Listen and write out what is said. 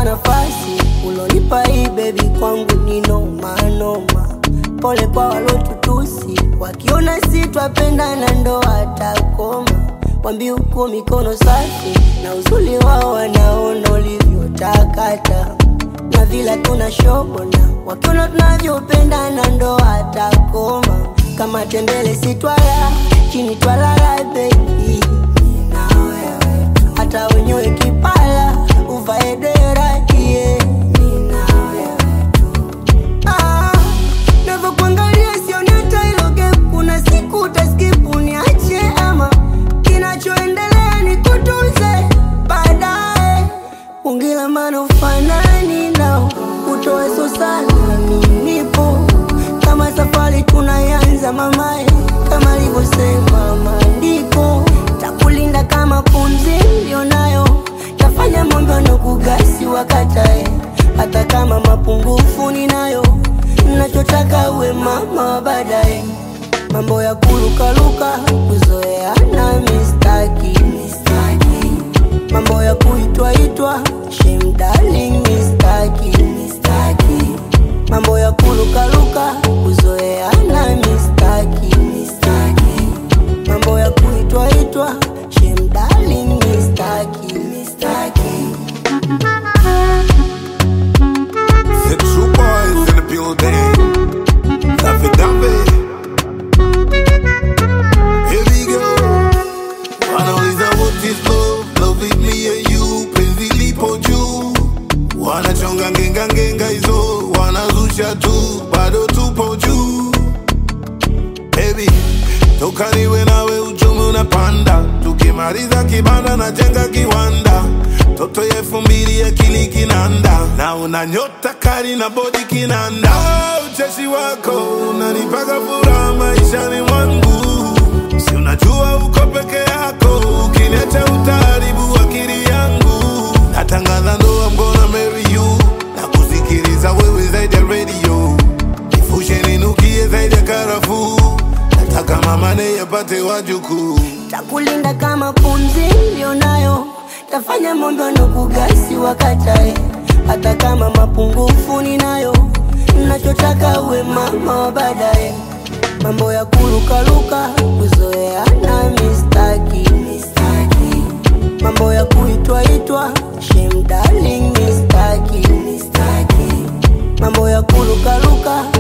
nafasi ulonipa hii bebi kwangu ni noma noma. Pole kwa walotutusi, wakiona si twapendana ndo watakoma. Wambi uko mikono safi na uzuri wao wanaona ulivyotakata na vila tuna shobona, wakiona tunavyopendana ndo watakoma. Kama tembele si twala chini twalala baby, na wewe tu. hata wenyewe kipala uvae dera yeah. na wewe tu. Ah, navyokuangalia sioni hata hilo gap. Kuna siku utaskipu niache ama kinachoendelea ni kutunze baadaye. Ungila maana ufanani nao utoe so sana, mimi nipo kama safari tunayanza mamae, kama alivyosema maandiko, takulinda kama pumzi nilionayo, tafanya mambo na kugasi wakatae, hata kama mapungufu ninayo, nachotaka uwe mama wa baadaye. Mambo ya kurukaruka kuzoeana mistaki, mistaki mambo ya kuitwaitwa shame darling mistaki, mistaki mambo ya kurukaruka kuzoeana mistaki, mistaki mambo ya kuitwaitwa shame darling mistaki, mistaki The true boys in the building. Daffy Daffy. Here we go. Wanauliza what is love? Love is me and you. Penzi lipo juu. Wanachonga ngenga ngenga hizo. Wanazusha tu. Bado tupo juu. Baby, toka niwe nawe uchumi unapanda. Tukimaliza kibanda na jenga kiwanda. Toto ya elfu mbili akili kinanda, na una nyota kali na bodi kinanda. Ah, Ucheshi wako unanipaga furaha maishani mwangu, si unajua uko peke yako, ukiniacha utaharibu akili yangu. Natangaza ndoa, I'm gonna marry you, na kusikiliza wewe zaidi ya radio, nifushe ninukie zaidi ya karafuu, nataka mama naye apate wajukuu. takulinda kama pumzi nilionayo, tafanya mambo na kugasi wakatae, hata kama mapungufu ninayo, nachotaka uwe mama wa baadaye. Mambo ya kurukaruka kuzoeana mistaki, mistaki mambo ya kuitwaitwa shame darling mistaki, mistaki mambo ya kurukaruka